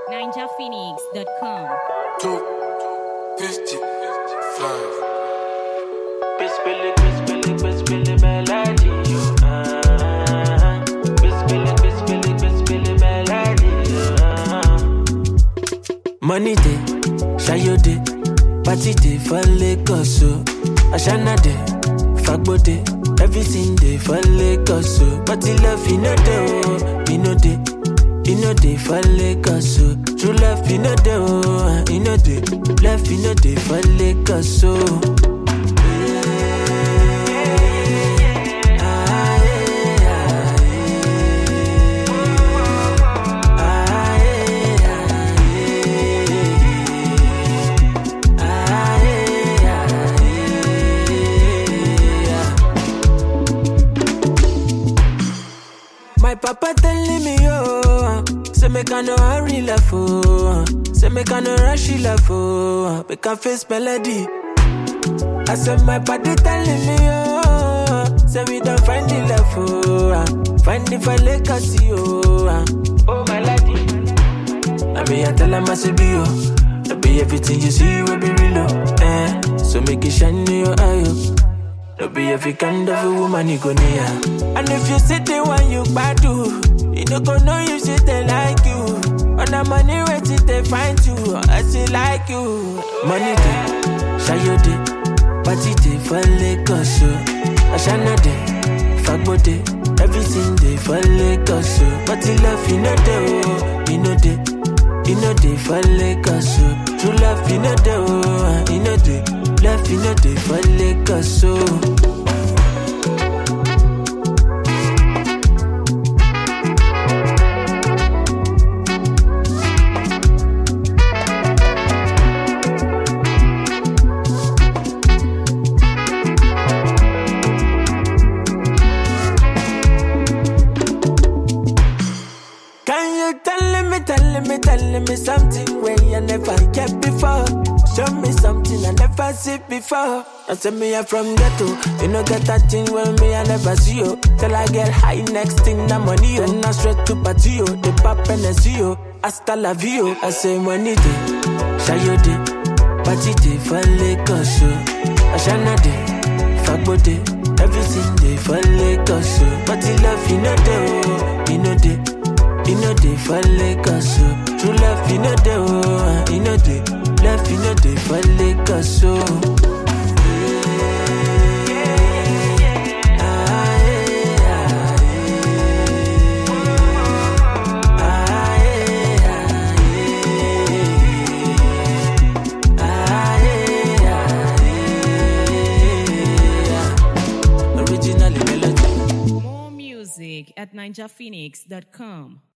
NinjaPhoenix.com. two, fifty-five. Bismillah, bismillah, bismillah, melody, yo, ah. Bismillah, bismillah, bismillah, melody, yo, ah. Money day, shayo day, party day for Lagos, so Ashana day, Fagbo day, everything day for Lagos, so But the love you know day, oh, you know day, you know day for Lagos, so True love you know day, oh, you know day, love you know day for Lagos, so My papa telling me, oh, say make I no hurry love, oh, say make I no rush love, oh, make I face melody. I said my body telling me, oh, say we don't find the love, oh, find the for legacy, oh, oh my lady. I be I tell 'em I say be oh, I be everything you see will be real, oh, eh. So make it shine in your eye, oh. No be every kind of a woman you go near. And if you see the one you badu, you no go know you see they like you. On the money wait till they find you, I see like you. Money day, shayo day, party day for Lagos, so Ashana day, fagbo day, everything day for Lagos, so But the love you know day, oh, you know day. You know they for Lagos, so True love, you know they, oh, you know they Love, you know they for Lagos, so Can you tell me, tell me, tell me something where you never get before? Show me something I never see before. I say me I'm from ghetto, you know get that thing when me I never see you. Till I get high, next thing na money yo. Then I straight to party yo, the pop and the see yo. Hasta la vie yo. I say money day, shayo day, party day for Lagos yo. Ashana day, fagbo day, everything day for Lagos yo. But the love you know day, oh, you know day. You know they for Lagos, so True love, you know they, oh, you know they Love, you know they for Lagos, so Originally melody More music at NinjaPhoenix.com.